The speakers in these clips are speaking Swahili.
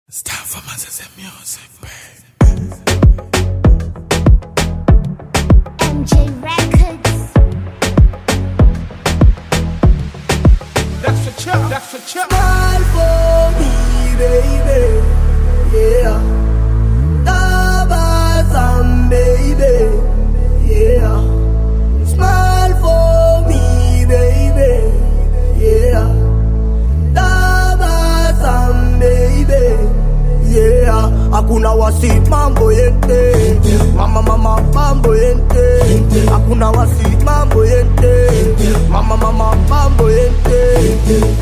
It's time for my sister music, babe. MJ Records. That's for chop, that's for chop. Smile for me, baby. Yeah. Tabasam, baby. Yeah. Smile for me, baby. Yeah. Tabasam, baby. Yeah. Hakuna wasi mambo yente. Mama mama mambo yente. Hakuna wasi mambo yente. Mama mama mambo yente.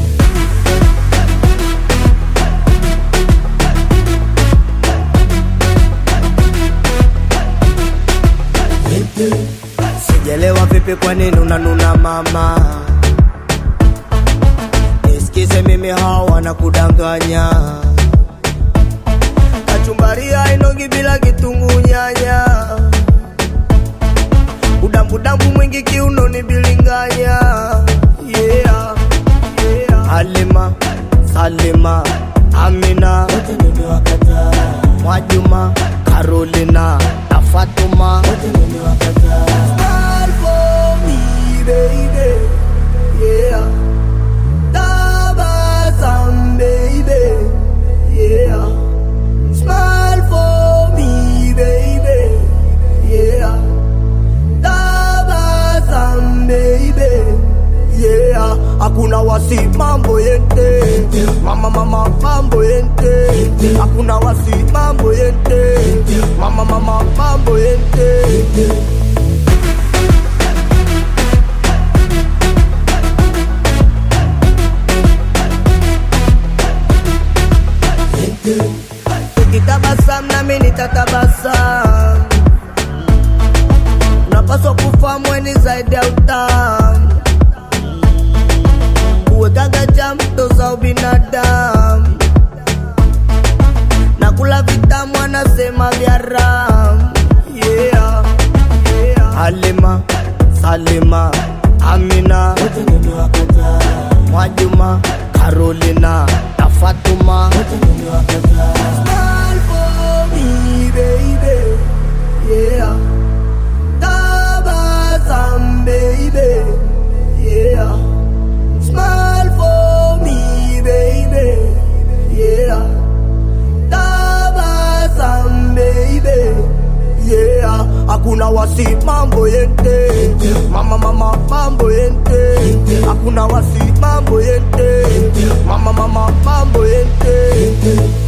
Sijelewa vipi kwa nini unanuna mama Nisikize mimi hao wanakudanganya Kachumbari hainogi bila kitunguu nyanya Udambudambu mwingi kiunoni bilinganya Yeah, yeah Halima, Salima, Amina Mwajuma, Carolina na Fatuma Smile for me, baby. Yeah. Tabasam, baby. Yeah. Smile for me, baby. Yeah. Tabasam, baby. Yeah. Hakuna wasi mambo yente Mama mama mambo yente Hakuna wasi mambo yente Mama mama mambo yente Ukitabasam nami nitatabasam Unapaswa kufahamu weni zaidi ya utamu Kuwekaga jambo za ubinadamu na kula vitamu anasema vya ram yeah, yeah. Halima, Salima, Amina, Mwajuma, Carolina na Fatuma Smile for me, baby. Yeah. Tabasam, baby. Yeah. Smile for me, baby. Yeah. Tabasam, baby. Yeah. Hakuna wasi mambo yente Mama mama mambo yente Hakuna wasi mambo yente Mama mama mambo yente